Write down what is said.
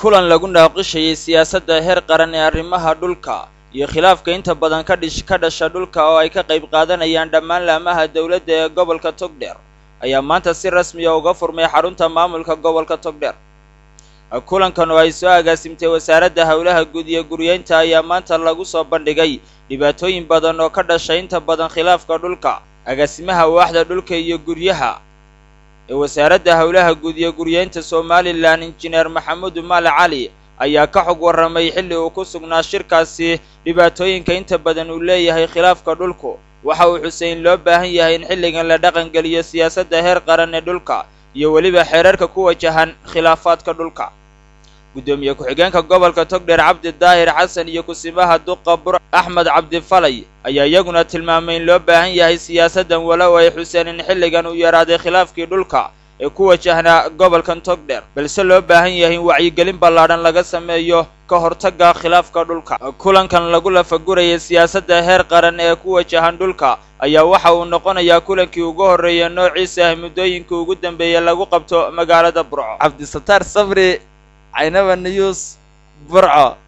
kulan lagu naaqishayay siyaasadda heer qaran ee arrimaha dhulka iyo khilaafka inta badan ka dhish ka dhasha dhulka oo ay ka qayb qaadanayaan dhammaan laamaha dowladda ee gobolka togdheer ayaa maanta si rasmiya uga furmay xarunta maamulka gobolka togdheer kulankan oo ay soo agaasimtay wasaaradda howlaha guud iyo guryeynta ayaa maanta lagu soo bandhigay dhibaatooyin badan oo ka dhashay inta badan khilaafka dhulka agaasimaha waaxda dhulka iyo guryaha ee wasaaradda howlaha guud iyo guryeynta somalilan injineer maxamuud maal cali ayaa ka xog warramay xilli uu ku sugnaa shirkaasi dhibaatooyinka inta badan uu leeyahay khilaafka dhulku waxa uu xusay in loo baahan yahay in xilligan la dhaqangeliyo siyaasadda heer qaran ee dhulka iyo weliba xeerarka ku wajahan khilaafaadka dhulka guddoomiye ku-xigeenka gobolka togdheer cabdi daahir xasan iyo kusimaha duqa bur axmed cabdifalay ayaa iyaguna tilmaamay in loo baahan yahay siyaasaddan walow ay xuseen in xilligan uu yaraaday khilaafkii dhulka ee ku wajahnaa gobolkan togdheer balse loo baahan yahay in wacyigelin ballaadhan laga sameeyo ka hortagga khilaafka dhulka kulankan lagu lafagurayay siyaasadda heer qaran ee ku wajahan dhulka ayaa waxa uu noqonayaa kulankii ugu horreeya noociisa ah muddooyinkii ugu dambeeyey lagu qabto magaalada burco cabdisataar sabri caynaba news burco